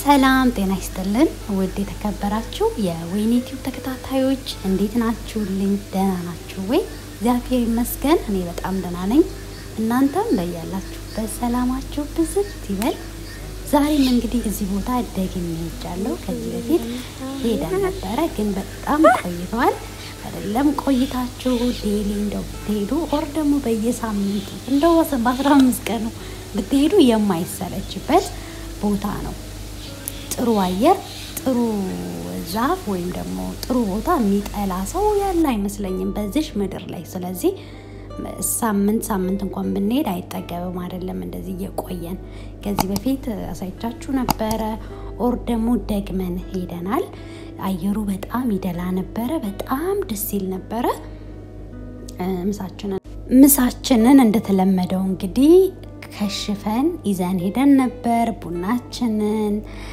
ሰላም ጤና ይስጥልን። ውድ የተከበራችሁ የወይኔ ቲዩብ ተከታታዮች እንዴት ናችሁልኝ? ደህና ናችሁ ወይ? እግዚአብሔር ይመስገን እኔ በጣም ደህና ነኝ። እናንተም በያላችሁበት ሰላማችሁ ብዝት ይበል። ዛሬም እንግዲህ እዚህ ቦታ ደግሜ ሄጃለሁ። ከዚህ በፊት ሄደን ነበረ፣ ግን በጣም ቆይተዋል። አይደለም ቆይታችሁ ዴሊ እንደው ብትሄዱ ኦር ደግሞ በየሳምንቱ እንደው በአስራ አምስት ቀኑ ብትሄዱ የማይሰለችበት ቦታ ነው። ጥሩ አየር፣ ጥሩ ዛፍ ወይም ደግሞ ጥሩ ቦታ የሚጠላ ሰው ያለ አይመስለኝም በዚሽ ምድር ላይ። ስለዚህ ሳምንት ሳምንት እንኳን ብንሄድ አይጠገብም። አይደለም እንደዚህ እየቆየን ከዚህ በፊት አሳይቻችሁ ነበረ። ኦር ደግሞ ደግመን ሄደናል። አየሩ በጣም ይደላ ነበረ። በጣም ደስ ይል ነበረ። ምሳችንን ምሳችንን እንደተለመደው እንግዲህ ከሽፈን ይዘን ሄደን ነበር። ቡናችንን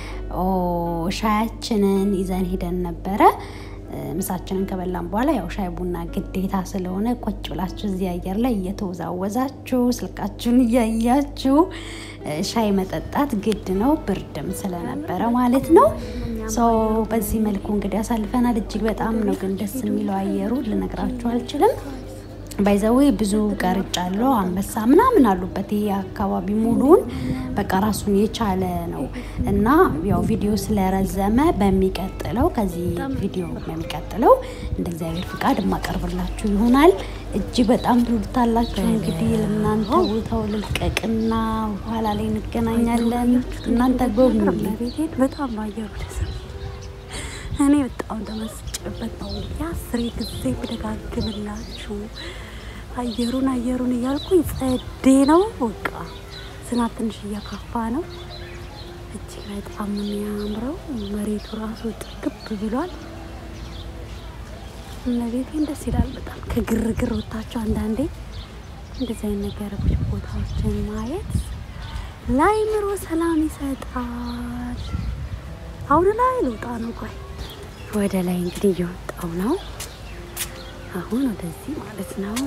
ሻያችንን ይዘን ሄደን ነበረ። ምሳችንን ከበላን በኋላ ያው ሻይ ቡና ግዴታ ስለሆነ ቁጭ ብላችሁ እዚህ አየር ላይ እየተወዛወዛችሁ ስልካችሁን እያያችሁ ሻይ መጠጣት ግድ ነው፣ ብርድም ስለነበረ ማለት ነው። ሰው በዚህ መልኩ እንግዲህ አሳልፈናል። እጅግ በጣም ነው ግን ደስ የሚለው አየሩ ልነግራችሁ አልችልም። ባይዘዌ ብዙ ቀርጫለሁ፣ አንበሳ ምናምን አሉበት። ይሄ አካባቢ ሙሉውን በቃ ራሱን የቻለ ነው እና ያው ቪዲዮ ስለረዘመ በሚቀጥለው ከዚህ ቪዲዮ በሚቀጥለው እንደ እግዚአብሔር ፍቃድ የማቀርብላችሁ ይሆናል። እጅግ በጣም ትወዱታላችሁ። እንግዲህ ለእናንተ ቦታው ልልቀቅና በኋላ ላይ እንገናኛለን። እናንተ ጎብኙልኝ። ቤቴን በጣም ነው አየሩ ደስ እኔ በጣም ተመስጬበት ነው የአስሬ ጊዜ ብደጋግምላችሁ አየሩን አየሩን እያልኩኝ ጸዴ ነው። በቃ ዝናብ ትንሽ እያካፋ ነው። እጅግ በጣም ነው የሚያምረው። መሬቱ ራሱ ጥግብ ብሏል። እመቤቴን ደስ ይላል በጣም ከግርግር ወታቸው አንዳንዴ እንደዚህ አይነት ነገሮች ቦታዎችን ማየት ለአእምሮ ሰላም ይሰጣል። አሁን ላይ ልውጣ ነው። ቆይ ወደ ላይ እንግዲህ እየወጣው ነው። አሁን ወደዚህ ማለት ነው።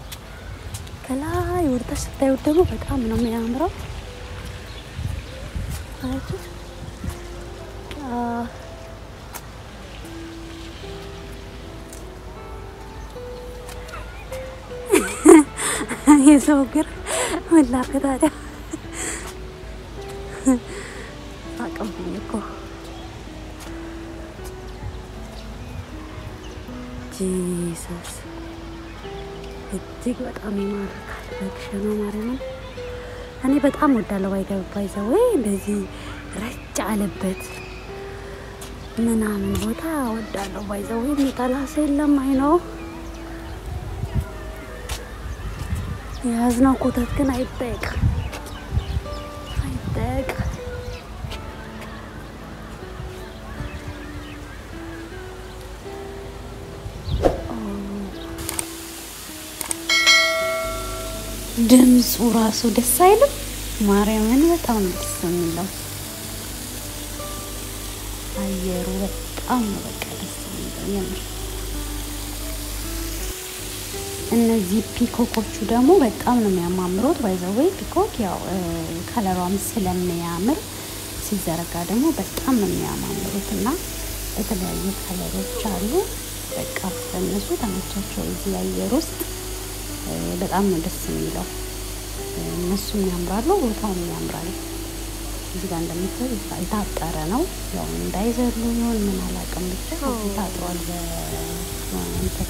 ከላይ ወደታች ስታዩት ደግሞ በጣም ነው የሚያምረው። አያችሁት? የሰው እግር ምን ላድርግ ታዲያ? አቀብኝ እኮ ጂሰስ እጅግ በጣም ይማርካል። በግሸኗ ማርያምን እኔ በጣም ወዳለው ባይገባይ ዘ ወይ እንደዚህ ረጭ አለበት ምናምን ቦታ ወዳለው ባይዘው የሚጠላ ሰው የለም። አይ ነው የያዝነው ኮተት ግን አይጠየቅ አይጠየቅ ድምፁ ራሱ ደስ አይልም? ማርያምን በጣም ነው ደስ የሚለው አየሩ በጣም ነው በቃ ደስ የሚለው የምር። እነዚህ ፒኮኮቹ ደግሞ በጣም ነው የሚያማምሩት። ባይዘወይ ፒኮክ ያው ከለሯም ስለሚያምር ሲዘረጋ ደግሞ በጣም ነው የሚያማምሩት እና የተለያዩ ከለሮች አሉ። በቃ በእነሱ ተመቻቸው እዚህ አየር ውስጥ በጣም ነው ደስ የሚለው። እነሱም ያምራሉ፣ ቦታውም ያምራል። እዚህ ጋር እንደምታዩ የታጠረ ነው። ያው እንዳይዘሉ ይሆን ምን አላውቅም፣ ብቻ ታጥሯል በእንትን።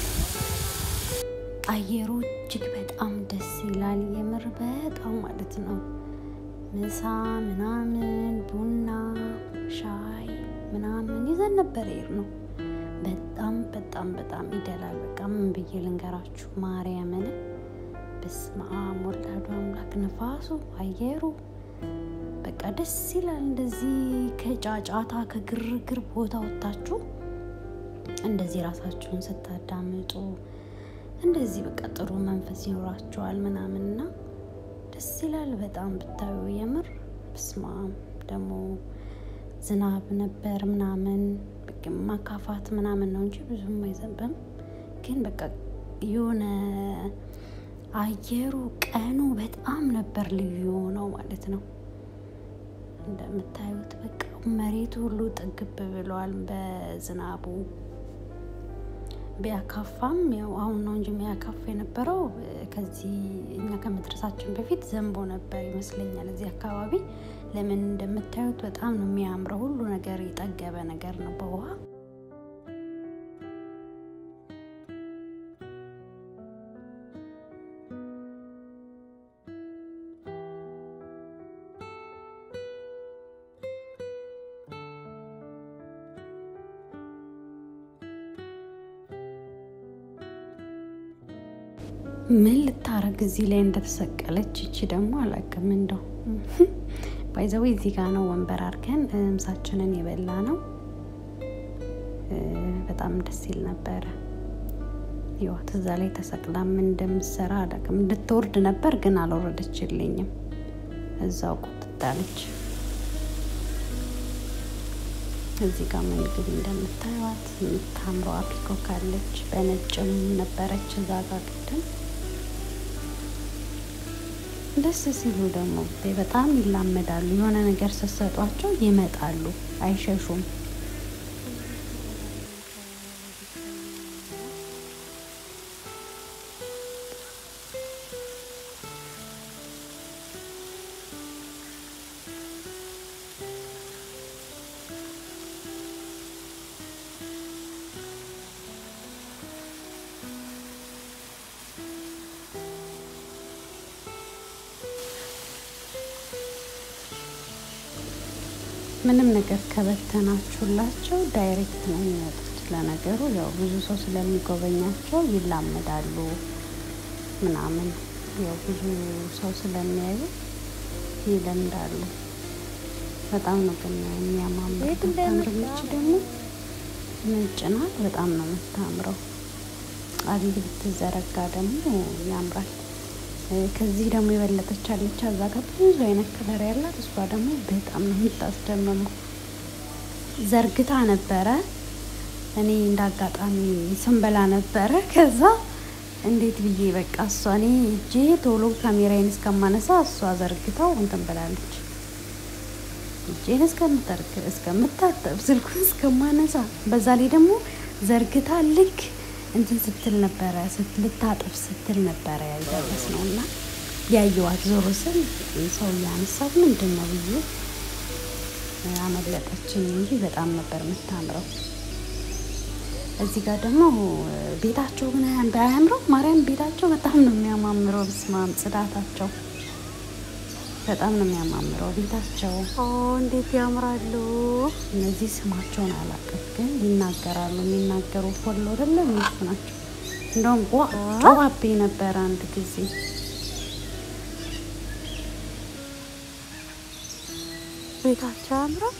አየሩ እጅግ በጣም ደስ ይላል፣ የምር በጣም ማለት ነው። ምሳ ምናምን ቡና ሻይ ምናምን ይዘን ነበር ይር ነው በጣም በጣም በጣም ይደላል። በቃ ምን ብዬ ልንገራችሁ ማርያምን። በስመ አብ ወላዱ አምላክ ነፋሱ፣ አየሩ በቃ ደስ ይላል። እንደዚህ ከጫጫታ ከግርግር ቦታ ወጥታችሁ እንደዚህ ራሳችሁን ስታዳምጡ እንደዚህ በቃ ጥሩ መንፈስ ይኖራችኋል ምናምንና ደስ ይላል በጣም ብታዩ የምር በስመ አብ ደግሞ ዝናብ ነበር ምናምን ማካፋት ምናምን ነው እንጂ ብዙም አይዘንብም። ግን በቃ የሆነ አየሩ ቀኑ በጣም ነበር ልዩ ነው ማለት ነው። እንደምታዩት በቃ መሬቱ ሁሉ ጥግብ ብሏል በዝናቡ። ቢያካፋም ያው አሁን ነው እንጂ የሚያካፋ የነበረው ከዚህ እኛ ከመድረሳችን በፊት ዘንቦ ነበር ይመስለኛል እዚህ አካባቢ። ለምን እንደምታዩት በጣም ነው የሚያምረው። ሁሉ ነገር የጠገበ ነገር ነው በውሃ ምን ልታረግ እዚህ ላይ እንደተሰቀለች እቺ ደግሞ አላውቅም። እንደው ባይዘዌ እዚህ ጋር ነው ወንበር አድርገን ምሳችንን የበላ ነው። በጣም ደስ ይል ነበረ። ህይወት እዛ ላይ ተሰቅላ ምን እንደምትሰራ አላውቅም። እንድትወርድ ነበር ግን አልወረደችልኝም። እዛው ቁጥጣለች። እዚህ ጋር ምግብ እንደምታዩት የምታምረዋ ፒኮክ አለች። በነጭም ነበረች እዛ ጋር ቅድም ደስ ሲሉ ደግሞ በጣም ይላመዳሉ። የሆነ ነገር ስትሰጧቸው ይመጣሉ፣ አይሸሹም። ምንም ነገር ከበተናችሁላቸው ዳይሬክት ነው የሚመጡት። ለነገሩ ያው ብዙ ሰው ስለሚጎበኛቸው ይላመዳሉ ምናምን ያው ብዙ ሰው ስለሚያዩ ይለምዳሉ። በጣም ነው ግን የሚያማምሩት። ታምርምች ደግሞ ነጭ ናት። በጣም ነው የምታምረው። አቤት ብትዘረጋ ደግሞ ያምራል። ከዚህ ደግሞ የበለጠች አለች። እዛ ጋር ብዙ አይነት ከለር ያላት እሷ ደግሞ በጣም ነው የምታስደምመው። ዘርግታ ነበረ። እኔ እንደ አጋጣሚ ስንበላ ነበረ። ከዛ እንዴት ብዬ በቃ እሷ እኔ እጄ ቶሎ ካሜራዬን እስከማነሳ እሷ ዘርግታው እንትን ብላለች። እጄን እስከምጠርግ እስከምታጠብ ስልኩን እስከማነሳ በዛ ላይ ደግሞ ዘርግታ ልክ እንትን ስትል ነበረ ልታጥፍ ስትል ነበረ ያልደረስ ነው እና ያየዋት ዞሮ ስል ሰው እያነሳት ምንድን ነው ብዬ አመለጠችኝ እንጂ በጣም ነበር የምታምረው። እዚህ ጋር ደግሞ ቤታቸው ግን አያምረው? ማርያም ቤታቸው በጣም ነው የሚያማምረው። ብስማም ጽዳታቸው በጣም ነው የሚያማምረው ቤታቸው። እንዴት ያምራሉ! እነዚህ ስማቸውን አላውቅም፣ ግን ይናገራሉ። የሚናገሩ ፎሎ አይደለም እነሱ ናቸው። እንደውም ጨዋቤ ነበረ አንድ ጊዜ ቤታቸው ያምራል።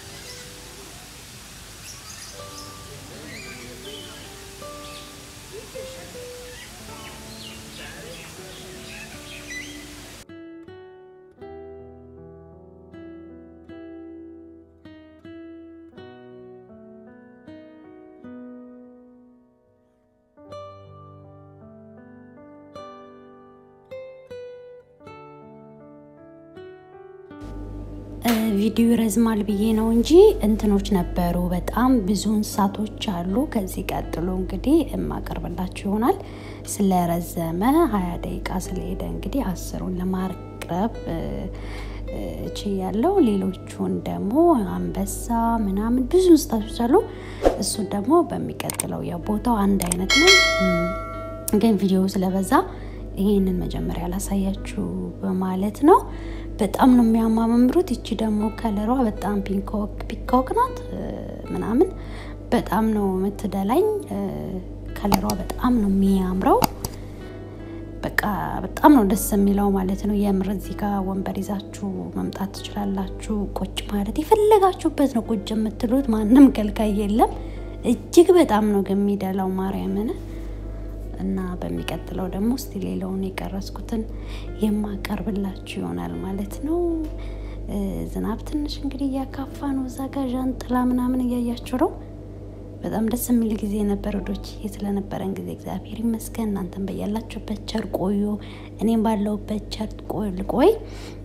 ቪዲዮ ይረዝማል ብዬ ነው እንጂ እንትኖች ነበሩ። በጣም ብዙ እንስሳቶች አሉ። ከዚህ ቀጥሎ እንግዲህ የማቀርብላችሁ ይሆናል። ስለረዘመ ሀያ ደቂቃ ስለሄደ እንግዲህ አስሩን ለማቅረብ ች ያለው ሌሎቹን ደግሞ አንበሳ ምናምን ብዙ እንስሳቶች አሉ። እሱን ደግሞ በሚቀጥለው ያው ቦታው አንድ አይነት ነው፣ ግን ቪዲዮ ስለበዛ ይሄንን መጀመሪያ ላሳያችሁ በማለት ነው። በጣም ነው የሚያማምሩት። ይቺ ደግሞ ከለሯ በጣም ፒንኮክ ፒኮክ ናት ምናምን በጣም ነው የምትደላኝ። ከለሯ በጣም ነው የሚያምረው። በቃ በጣም ነው ደስ የሚለው ማለት ነው። የምር እዚህ ጋር ወንበር ይዛችሁ መምጣት ትችላላችሁ። ቁጭ ማለት የፈለጋችሁበት ነው ቁጭ የምትሉት። ማንም ከልካይ የለም። እጅግ በጣም ነው ግን የሚደላው ማርያምን እና በሚቀጥለው ደግሞ እስቲ ሌላውን የቀረስኩትን የማቀርብላችሁ ይሆናል ማለት ነው። ዝናብ ትንሽ እንግዲህ እያካፋ ነው። እዛ ጋ ዣንጥላ ምናምን እያያችሁ ነው። በጣም ደስ የሚል ጊዜ ነበር ወዶች ስለነበረን ጊዜ እግዚአብሔር ይመስገን። እናንተን በያላችሁበት ቸር ቆዩ፣ እኔም ባለሁበት ቸር ልቆይ።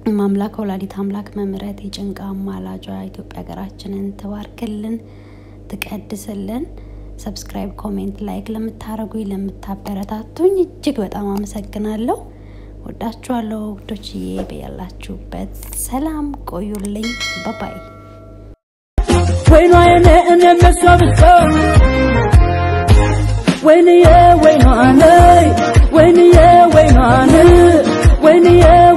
ማምላክ ወላዲት አምላክ መምረት የጭንቃ አማላጇ ኢትዮጵያ ሀገራችንን ትባርክልን፣ ትቀድስልን። ሰብስክራይብ፣ ኮሜንት፣ ላይክ ለምታደርጉኝ ለምታበረታቱኝ እጅግ በጣም አመሰግናለሁ። ወዳችኋለሁ ውዶችዬ። በያላችሁበት ሰላም ቆዩልኝ። ባባይ ወይኗ የኔ እኔ መሷ ብቻ ወይንዬ ወይኗ ነይ ወይንዬ ወይኗ ነይ ወይንዬ